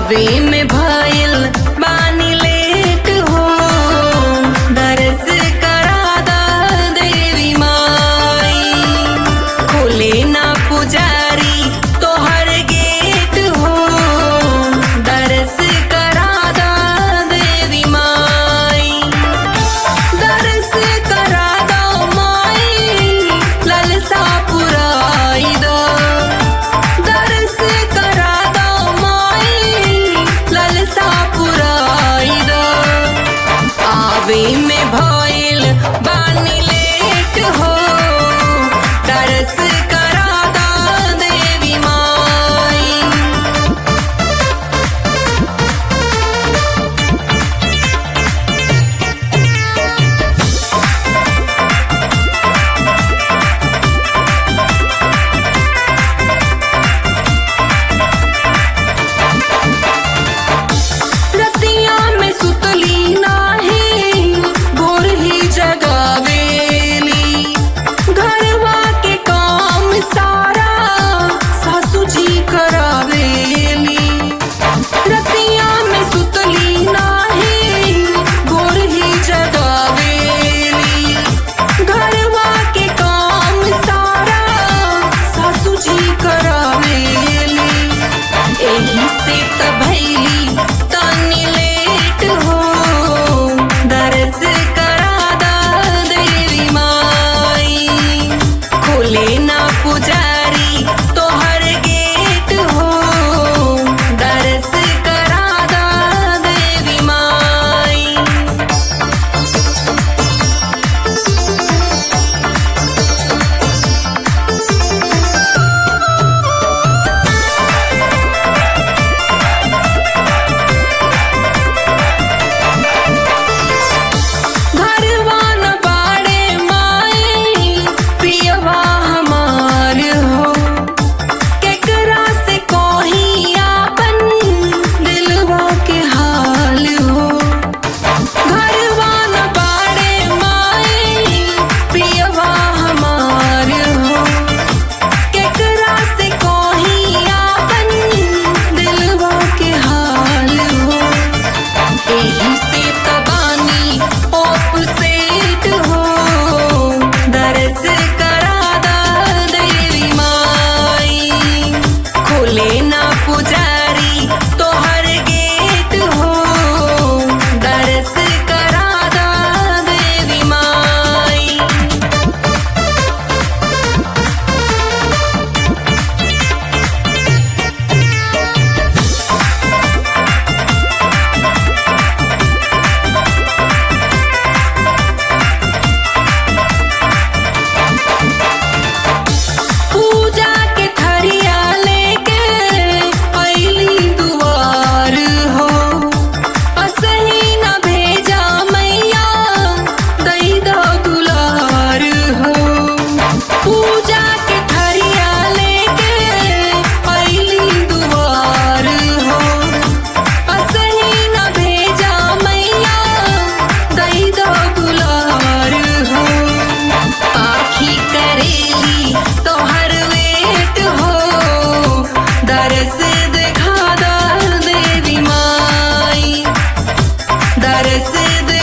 आवे में भइल बानी लेट हो दरस करा दा देवी माई खोले ना पुजारी तोहर गेट हो दरस करा दा देवी माई दरस करा दो माई ललसा पुराई दो दरस करा दो माई ललसा पुराई दो आवे में भइल बानी लेट हो दरस करा दा देवी माई रतिया में सुतली नाही भोर ही जगावेली घरवा के काम सारा सासू जी करावेली रतिया में सुतली नाही भोर ही जगावेली घरवा के काम सारा सासू जी करावेली एही से त भैली तनी लेट हो दरस करा दा देवी माई खोले ना पुजारी तोहर गेट हो दरस करा दा देवी माई घरवा न बाड़े माई पियवा हमार हो केकरा से कोही आपन दिलवा के हाल हो घरवा न बाड़े माई पियवा हमार हो केकरा से कोही आपन दिलवा के हाल हो एही से तबानी ओप सेट हो दरस करा दा देवी माई खोले ना पुजारी तोहर गेट हो दरस करा दा देवी माई पूजा के थरिया लेके अइली दुआर हो असही न भेजा मैया दई दो दुलार हो पूजा के थरिया लेके अइली दुआर हो असही न भेजा मैया दई दो दुलार हो आखी करेली तोहर वेट हो दरस दिखा दा देवी माई दरस